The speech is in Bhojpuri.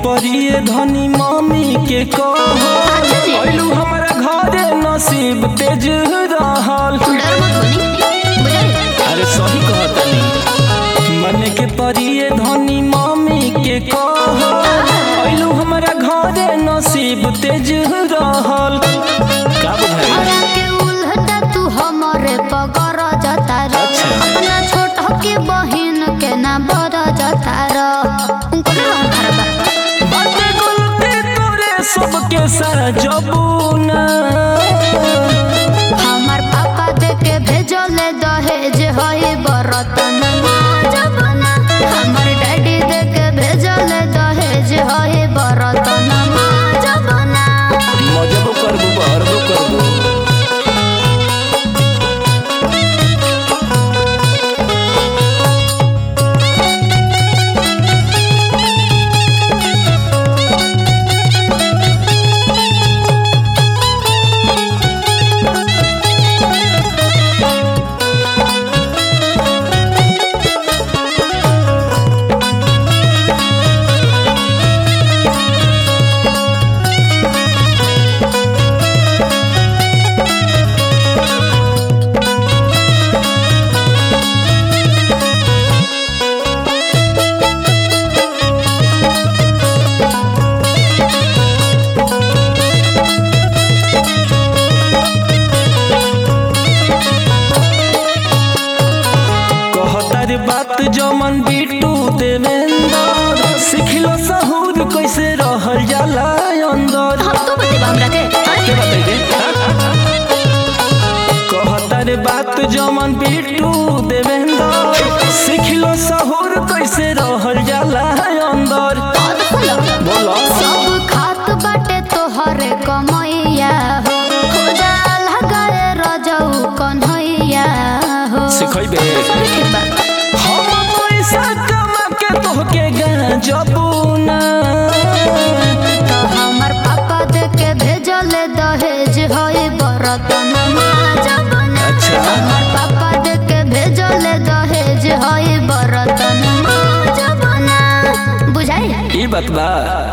परिए धनी मम्मी के कह अच्छा जी। अइलू हमरा घरे नसीब तेज रहल डर मत बनी बुझाई अरे सही कहतनी मन के परिए धनी मम्मी के कह अइलू हमरा घरे नसीब तेज रहल का बुझाई हरा के उल्टा तू हमरे पगर जता र अच्छा। अपना छोट के बहिन के ना बर जता र उनको ना रहन खराब बा बाटे गलती तोरे सबके सजबूना हमार पापा दे के भेजले दहेज हई बरतन जबना हमार डैडी दे के भेजले दहेज हई बरतन जबना मजबो करबो बहरबो करबो कहतार बात जमन बिटू देवेंद्र सिखलो सहूर कैसे रहल जाला अंदर हम तो बतेबा हमरा के के बताई दे कहतार बात जमन बिटू देवेंद्र सिखलो सहूर कैसे रहल जाला अंदर और सुनो बोलो सब खात बाटे तोहरे कमैया हो हो जाला गए रजऊ कन्हैया हो सिखैबे ठीक बा हम पैसा कमा के तोहके गजबूना तो हमर पापा दे के भेजले दहेज हई बरतन जबना अच्छा। हमर पापा दे के भेजले दहेज हई बरतन जबना बुझाई ई बात बा